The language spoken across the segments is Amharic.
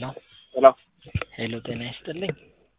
ሄሎ ሄሎ ሄሎ ጤና ይስጥልኝ።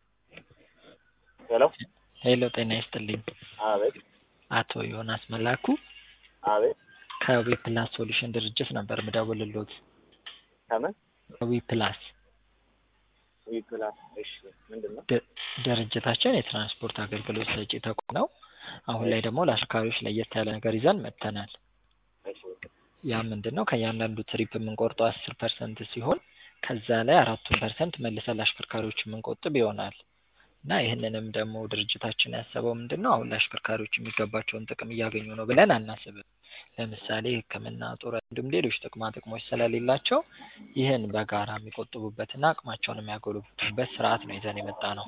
ሄሎ ሄሎ ጤና ይስጥልኝ። አቤት አቶ ዮናስ መላኩ አቤት ከዊ ፕላስ ሶሉሽን ድርጅት ነበር ምደውልሎት። ከምን ዊ ፕላስ ዊፕላስ እሺ ምንድን ነው ድ- ድርጅታችን የትራንስፖርት አገልግሎት ሰጪ ተቋም ነው። አሁን ላይ ደግሞ ለአሽከርካሪዎች ለየት ያለ ነገር ይዘን መጥተናል። እሺ ያ ምንድን ነው? ከእያንዳንዱ ትሪፕ የምንቆርጠው አስር ፐርሰንት ሲሆን ከዛ ላይ አራቱን ፐርሰንት መልሰን ለአሽከርካሪዎች የምንቆጥብ ይሆናል እና ይህንንም ደግሞ ድርጅታችን ያሰበው ምንድን ነው? አሁን ለአሽከርካሪዎች የሚገባቸውን ጥቅም እያገኙ ነው ብለን አናስብም። ለምሳሌ ሕክምና፣ ጡረታ እንዲሁም ሌሎች ጥቅማ ጥቅሞች ስለሌላቸው ይህን በጋራ የሚቆጥቡበትና አቅማቸውን የሚያጎለብቱበት ስርዓት ነው ይዘን የመጣ ነው።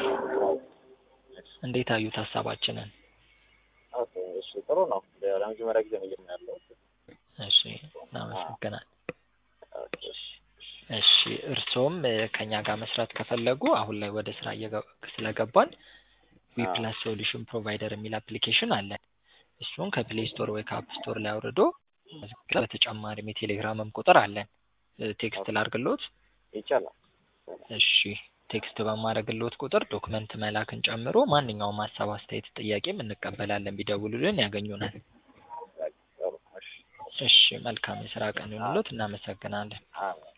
እንዴት አዩት ሀሳባችንን? ኦኬ እሺ ጥሩ ነው ለመጀመሪያ ጊዜ ነው እየምናለው እሺ እናመሰግናል። ኦኬ እሺ እሺ እርስዎም እ፣ ከኛ ጋር መስራት ከፈለጉ አሁን ላይ ወደ ስራ እየገ- ስለገባን ዊ አዎ። ፕላስ ሶሉሽን ፕሮቫይደር የሚል አፕሊኬሽን አለን። እሱን ከፕሌይ ስቶር ወይ ከአፕ ስቶር ላይ አውርዶ መዝግብ። በተጨማሪም የቴሌግራምም ቁጥር አለን። እ፣ ቴክስት ላርግሎት። ይቻላል እሺ ቴክስት በማድረግሎት ቁጥር ዶክመንት መላክን ጨምሮ ማንኛውም ሀሳብ፣ አስተያየት፣ ጥያቄም እንቀበላለን። ቢደውሉልን ያገኙናል። ጥሩ እሺ እሺ መልካም የስራ ቀን ይሁንልዎት። እናመሰግናለን። አዎ